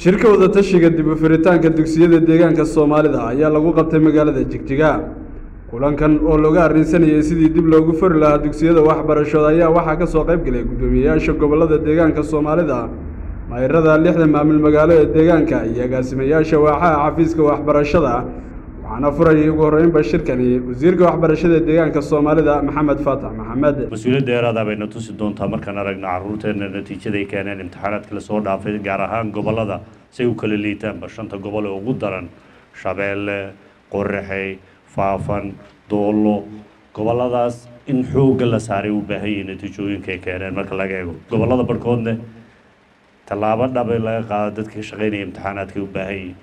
shirka wadatashiga dib u furitaanka dugsiyada deegaanka soomaalida ayaa lagu qabtay magaalada jigjiga kulankan oo looga arrinsanayay sidii dib loogu furi lahaa dugsiyada waxbarashada ayaa waxaa ka soo qayb galay guddoomiyeyaasha gobollada deegaanka soomaalida mayrada lixda maamul magaalo ee deegaanka iyo agaasimayaasha waaxaha xafiiska waxbarashada waxaana furayay ugu horreynba shirkani wasiirka waxbarashada deegaanka soomaalida maxamed faatax maxamed mas-uuliyad dheeraada bayna tusi doontaa markaan aragno caruurteena natiijaday keeneen imtixaanaadkii lasoo dhaafay gaar ahaan gobollada say u kala liitaanba shanta gobol ee ugu daran shabeelle qoraxey faafan doollo gobolladaas in xoogga la saaray u baahan yahay natiijooyinka ay keeneen marka laga eego gobollada barhkoodne tallaabo dhabe laga qaado dadka ka shaqaynaya imtixaanaadkay u baahan yihin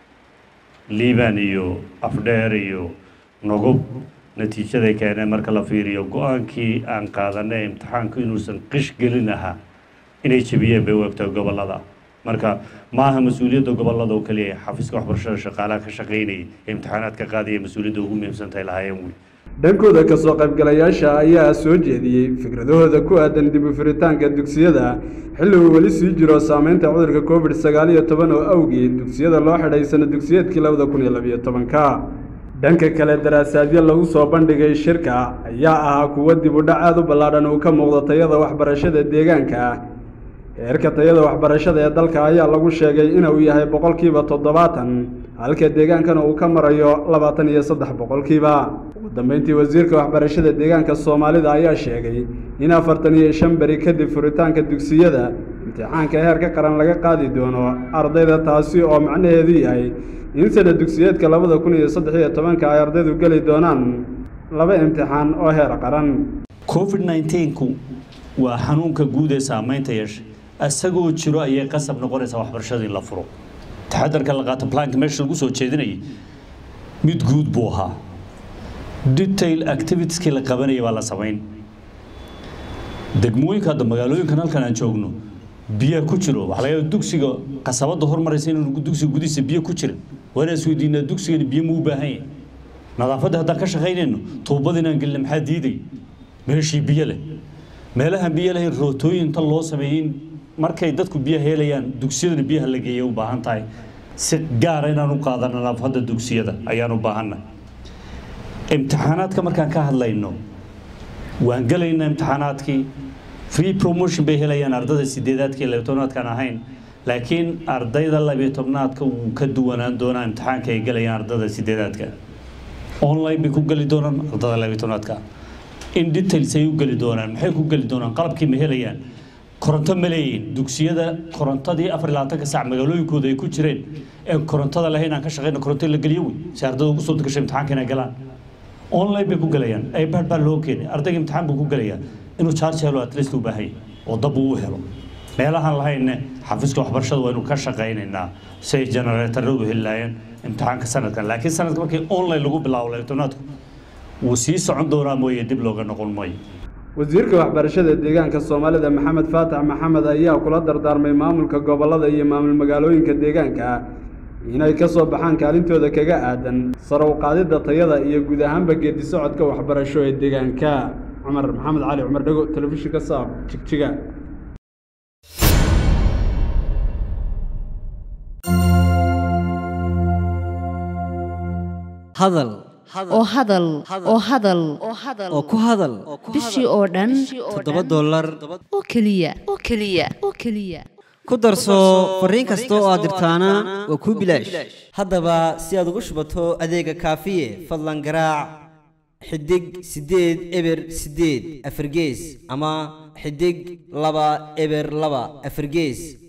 liiban iyo afdheer iyo nogob natiijaday keeneen marka la fiiriyo go-aankii aan qaadanay imtixaanku inuusan qish gelin ahaa inay jebiyeen bay u egtahay gobollada marka ma aha mas-uuliyadda gobollada oo keliya xafiiska waxbarashada shaqaalaha ka shaqaynayay ee imtixaanaadka qaadaya mas-uuliyadda ugu muhiimsantahay lahaayeen wey dhankooda kasoo qaybgalayaasha ayaa soo jeediyey fikradahooda ku aadan dib u furitaanka dugsiyada xilli uu weli sii jiro saameynta cudurka covid sagaal iyo toban oo awgeed dugsiyada loo xidhay sana dugsiyeedkii labada kun iyo labiyo tobanka dhanka kale daraasaadyo lagu soo bandhigay shirka ayaa ahaa kuwo dib u dhac aad u ballaadhan uu ka muuqdo tayada waxbarashada deegaanka heerka tayada waxbarashada ee dalka ayaa lagu sheegay inuu yahay boqolkiiba toddobaatan halka deegaankana uu ka marayo labaatan iyo saddex boqolkiiba ugu dambeyntii wasiirka waxbarashada deegaanka soomaalida ayaa sheegay in afartan iyo shan beri kadib furitaanka dugsiyada imtixaanka heerka qaran laga qaadi doono ardayda taasi oo macnaheedu yahay in sana dugsiyeedka labada kun iyo saddex iyo tobanka ay ardaydu geli doonaan laba imtixaan oo heer qaran covid nneteen-ku waa xanuunka guud ee saameynta yeeshay isagoo jiro ayay qasab noqonaysaa waxbarashada in la furo taxadarka la qaato planka meesha lagu soo jeedinayay mid guud buu ahaa detail activitieski la qabanaya baa la samayn degmooyinka hadda magaalooyinkan halkan aan joogno biyaha ku jiro waxaa laga yaaba dugsiga qasabadda hormaraysa inuu dugsiga gudihiisa biyo ku jirin waa inaan isweydiinaa dugsigani biyo ma u baahan yahay nadaafadda haddaan ka shaqaynayno tuubada inaan gelina maxaa diiday meeshii biyo leh meelahan biyo lahayn rootooyin inta loo sameeyey markay dadku biyaha helayaan dugsiyadana biyaha la geeya u baahan tahay si gaara inaan u qaadano nadaafadda dugsiyada ayaan u baahannahay imtixaanaadka markaan ka hadlayno waan gelaynaa imtixaanaadkii free promotion bay helayaan ardayda sideedaadka iyo labiyo tobnaadkaan ahayn laakiin ardayda labiyo tobnaadka wuu ka duwanaan doonaa imtixaanka ay gelayaan ardayda sideedaadka online bay ku geli doonaan ardayda labiyo tobnaadka in details ay u geli doonaan maxay ku geli doonaan qalabkii ma helayaan koronto ma leeyihin dugsiyada korontadii afar iyo labaatanka sac magaalooyinkooda ay ku jireen ee korontada lahayn aan ka shaqeyno koronto la geliyo wey si ardayda ugu soo degashay imtixaanka inay galaan online bay ku gelayaan ipad baa loo keenay ardayga imtixaan buu ku gelayaa inuu charge helo at least u baahan yahay oo dab uu u helo meelahaan lahayne xafiiska waxbarashada waa inuu ka shaqaynaynaa si ay generatorada u heli lahaayeen imtixaanka sanadkan laakiin sanadka markii online lagu bilaabo labatobnaadku wuu sii socon doonaa mooye dib looga noqon maayo wasiirka waxbarashada deegaanka soomaalida maxamed faatax maxamed ayaa kula dardaarmay maamulka gobollada iyo maamul magaalooyinka deegaanka inay ka soo baxaan kaalintooda kaga aadan sare u qaadidda tayada iyo guud ahaanba geedi socodka waxbarasho ee deegaanka cumar maxamed cali cumar dhego telefishinka saab jigjiga hadal oo hadal oo hadal oo ku hadal bishii oo dhan toddoba dollar oo keliya oo keliya oo keliya ku darso fariin kasta oo aad dirtaana waa kuu bilaash haddaba si aad ugu shubato adeega kaafiye fadlan garaac xidig siddeed eber siddeed afargees ama xidig laba eber laba afargees